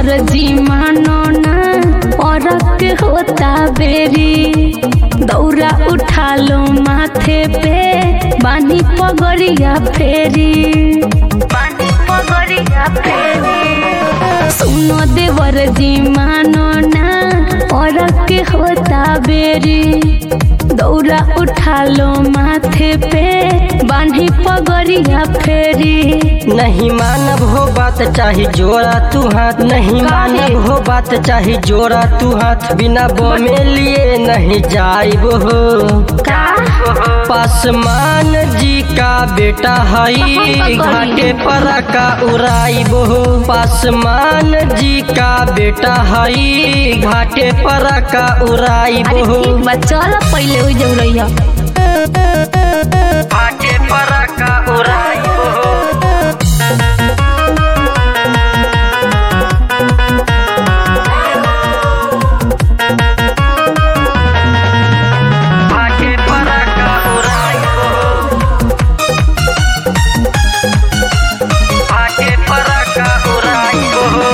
देवर जी मानो ना और के होता बेरी दौरा उठा लो माथे पे बानी पगड़िया फेरी बानी पगड़िया फेरी सुनो देवर जी मानो ना और के होता बेरी दौरा उठा लो माथे पे बांधी पगड़िया फेरी नहीं मानब हो बात चाहे जोड़ा तू हाथ नहीं मानब हो बात चाहे जोड़ा तू हाथ बिना बमे लिए नहीं जाइब हो का पासमान जी का बेटा हई घाटे पर का उड़ाइब हो पासमान जी का बेटा हई घाटे पर का उड़ाइब अरे हो ठीक बा चल पहले हो जाऊ रही घाटे पर का उड़ाइब हो घाटे पर का उड़ाइब हो घाटे पर का उड़ाइब हो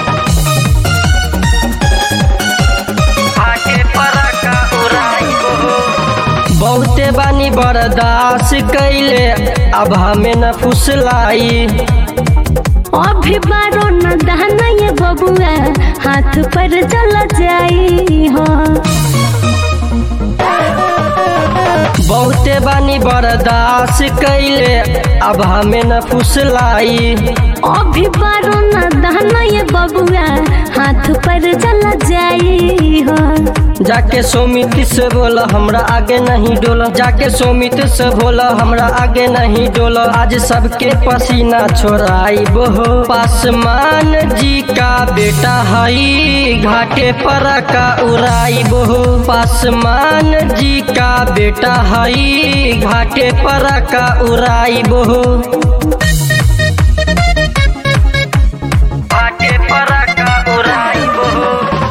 घाटे पर का उड़ाइब हो बहुते बानी बर्दाश्त कैले अब हमें न फुसलाई अभी बारो न दहना ये बबुआ हाथ पर चला जाई हो बहुते बानी बर्दाश्त कैले अब हमें न फुसलाई अभी बारो न दहना ये बबुआ हाथ पर चला जाई हो जाके सोमित से बोला हमरा आगे नहीं डोला जाके सोमित से बोला हमरा आगे नहीं डोला आज सबके पसीना छोड़ाई हो पासमान जी का बेटा हई घाटे पर का उड़ाई हो पासमान जी का बेटा हई घाटे पर का उड़ाई हो घाटे पर का उड़ाई हो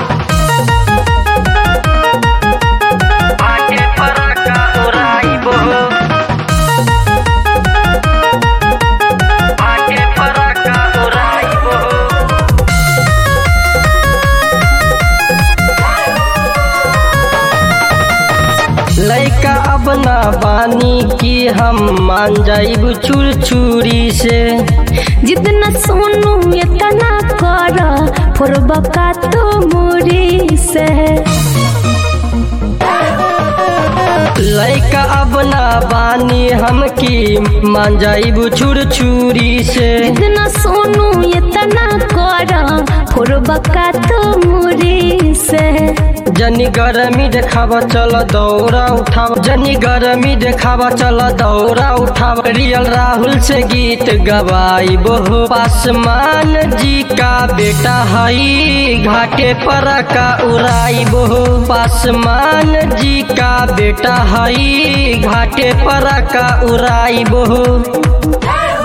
घाटे पर का उड़ाई हो घाटे पर का उड़ाई हो लैका अब ना बानी की हम मान जाइब चूर चूरी से जितना सोनू इतना कर फोरबा का तो मुरी से लैका अब ना बानी हम की मान जाइब चूर चूरी से जितना सोनू इतना कर फोरबा का तो मुरी से जनी गरमी देखावा चल दौरा उठाव जनी गरमी देखावा चल दौरा उठाव रियल राहुल से गीत गवाई हो पासमान जी का बेटा हई घाटे पर का उड़ाई हो पासमान जी का बेटा हई घाटे पर का उड़ाई हो